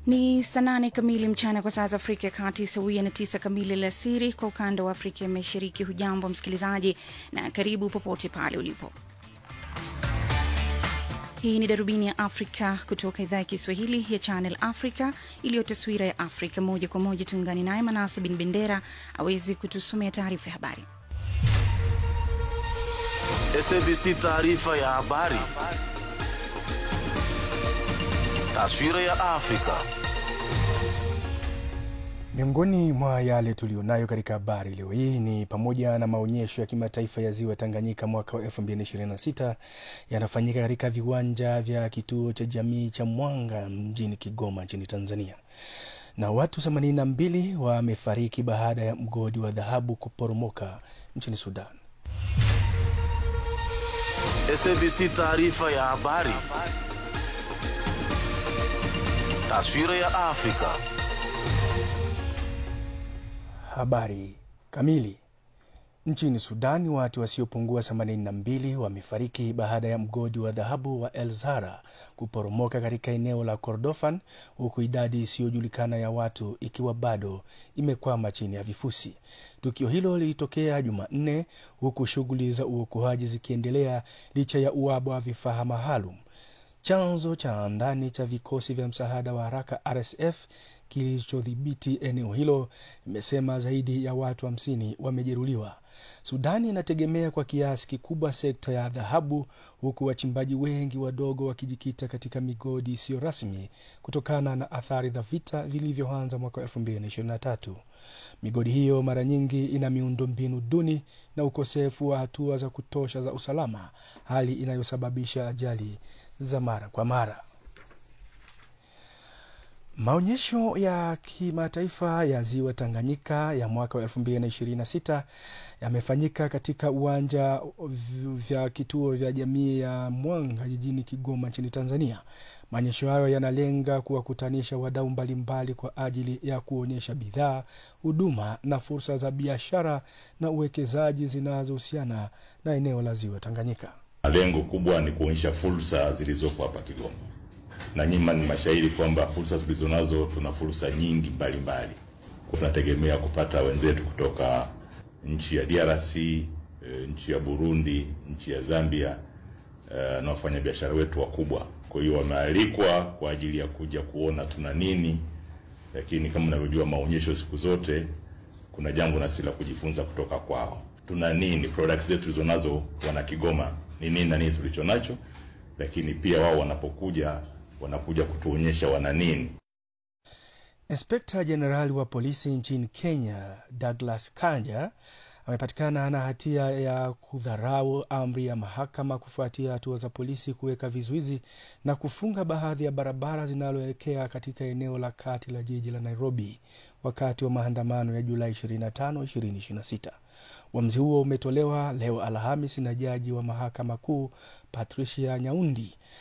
Ni saa nane kamili mchana kwa saa za Afrika ya Kati, sawia na tisa kamili alasiri kwa ukanda wa Afrika ya Mashariki. Hujambo msikilizaji, na karibu popote pale ulipo. Hii ni darubini ya Afrika kutoka idhaa ya Kiswahili ya Channel Africa iliyo taswira ya Afrika moja kwa moja. Tuungane naye Manase Bin Bendera awezi kutusomea taarifa ya habari. SABC taarifa ya habari. Taswira ya Afrika. Miongoni mwa yale tuliyonayo katika habari leo hii ni pamoja na maonyesho ya kimataifa ya ziwa Tanganyika mwaka wa 2026 yanafanyika katika viwanja vya kituo cha jamii cha Mwanga mjini Kigoma nchini Tanzania, na watu 82 wamefariki baada ya mgodi wa dhahabu kuporomoka nchini Sudan. SABC taarifa ya habari. Taswira ya Afrika. Habari kamili. Nchini Sudani, watu wasiopungua 82 wamefariki baada ya mgodi wa dhahabu wa El Zara kuporomoka katika eneo la Kordofan, huku idadi isiyojulikana ya watu ikiwa bado imekwama chini ya vifusi. Tukio hilo lilitokea Jumanne, huku shughuli za uokoaji zikiendelea licha ya uhaba wa vifaa maalum. Chanzo cha ndani cha vikosi vya msaada wa haraka RSF kilichodhibiti eneo hilo imesema zaidi ya watu hamsini wa wamejeruhiwa. Sudani inategemea kwa kiasi kikubwa sekta ya dhahabu, huku wachimbaji wengi wadogo wakijikita katika migodi isiyo rasmi kutokana na athari za vita vilivyoanza mwaka 2023. Migodi hiyo mara nyingi ina miundo mbinu duni na ukosefu wa hatua za kutosha za usalama, hali inayosababisha ajali za mara kwa mara. Maonyesho ya kimataifa ya ziwa Tanganyika ya mwaka wa 2026 yamefanyika katika uwanja vya kituo vya jamii ya Mwanga jijini Kigoma nchini Tanzania. Maonyesho hayo yanalenga kuwakutanisha wadau mbalimbali kwa ajili ya kuonyesha bidhaa, huduma na fursa za biashara na uwekezaji zinazohusiana na eneo la ziwa Tanganyika. Lengo kubwa ni kuonyesha fursa zilizopo hapa Kigoma na nyima ni mashahidi kwamba fursa tulizonazo, tuna fursa nyingi mbalimbali. Tunategemea kupata wenzetu kutoka nchi ya DRC, e, nchi ya Burundi, nchi ya Zambia e, na wafanyabiashara wetu wakubwa. Kwa hiyo wamealikwa kwa ajili ya kuja kuona tuna nini, lakini kama unavyojua maonyesho siku zote kuna jambo na sisi la kujifunza kutoka kwao. Tuna nini, products zetu tulizonazo wana Kigoma ni nini na nini tulicho nacho, lakini pia wao wanapokuja wanakuja kutuonyesha wana nini. Inspekta Jenerali wa polisi nchini Kenya Douglas Kanja amepatikana na hatia ya kudharau amri ya mahakama kufuatia hatua za polisi kuweka vizuizi na kufunga baadhi ya barabara zinaloelekea katika eneo la kati la jiji la Nairobi wakati wa maandamano ya Julai 25, 2026. Uamuzi huo umetolewa leo Alhamis na jaji wa mahakama kuu Patricia Nyaundi